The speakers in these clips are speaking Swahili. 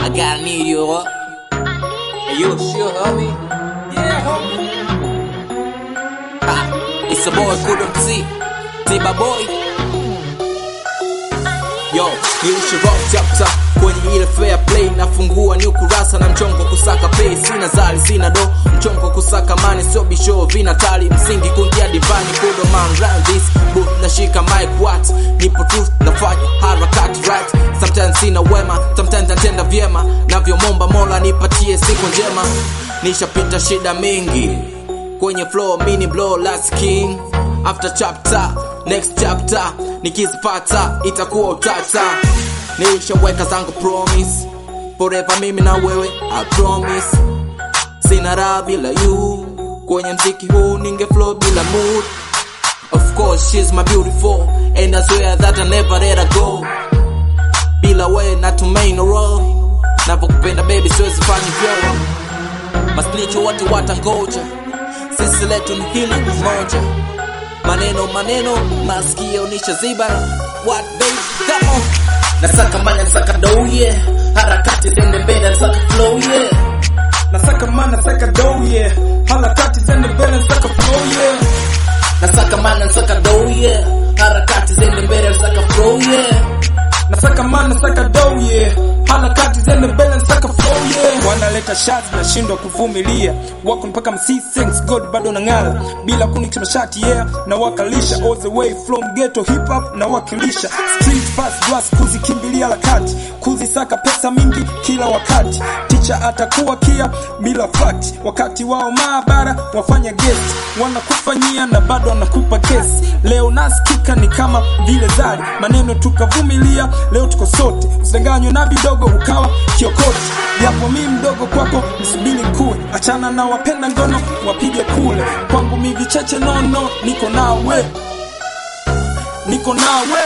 I gotta need you. Huh? Are you sure, homie? Yeah, homie. Ha, it's a boy couldn't see. Tiba boy. Yo, nilisha rock chapter kwenye ile fair play, nafungua new kurasa na mchongo kusaka pay, sina zali sina do, mchongo kusaka mani sio bisho vina tali msingi kundia divani kudo man round this booth nashika mic what nipo truth nafanya harakati right sometimes sina wema sometimes natenda vyema navyomomba mola nipatie siku njema nishapita shida mingi kwenye flow mini blow last king after chapter next chapter nikizipata itakuwa utata nilishaweka zangu promise forever mimi na wewe I promise sina raha bila you kwenye mziki huu ninge flow bila mood of course she's my beautiful and I swear that I never let her go bila wewe natumai no roll navyokupenda baby siwezi fanya vyo maspiritual watu watangoja sisi letu ni hili moja maneno maneno masikio nishaziba what baby come on nasaka manya nasaka dou yeah harakati zende mbele nasaka flow yeah Nasaka man, nasaka dough, yeah. Harakati zende mbele, nasaka flow, yeah. nasaka manya nasaka dou yeah harakati zende mbele nasaka flow yeah Nasaka man, nasaka dough, yeah. Harakati zende mbele, nasaka flow, yeah. Wanaleta shazi, nashindwa kuvumilia. Wako mpaka msi thanks God bado nang'ala. Bila kunikisha mashati, yeah. Na wakalisha all the way from ghetto hip hop na wakilisha. Street fast glass kuzikimbilia harakati. Kuzisaka pesa mingi kila wakati. Teacher atakuwa kia bila fact. Wakati wao maabara wafanya guest. Wanakufanyia na bado wanakupa kesi. Leo nasikika ni kama vile zari. Maneno tukavumilia, leo tuko sote. Usidanganywe na vidogo ukawa kiokote. Japo mi mdogo kwako nisubiri kuwe. Achana na wapenda ngono wapige kule. Kwangu mi vicheche nono, niko nawe. Niko nawe.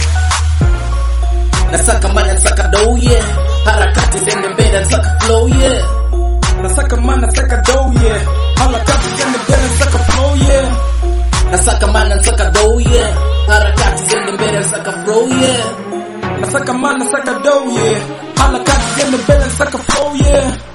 nasaka manya nasaka dou yeah harakati zende mbele nasaka flow yeah Nasaka man, nasaka dough, yeah. Harakati zende mbele, nasaka flow, yeah. nasaka manya nasaka dou yeah harakati zende mbele nasaka flow yeah Nasaka man, nasaka dough, yeah. Harakati zende mbele, nasaka flow, yeah.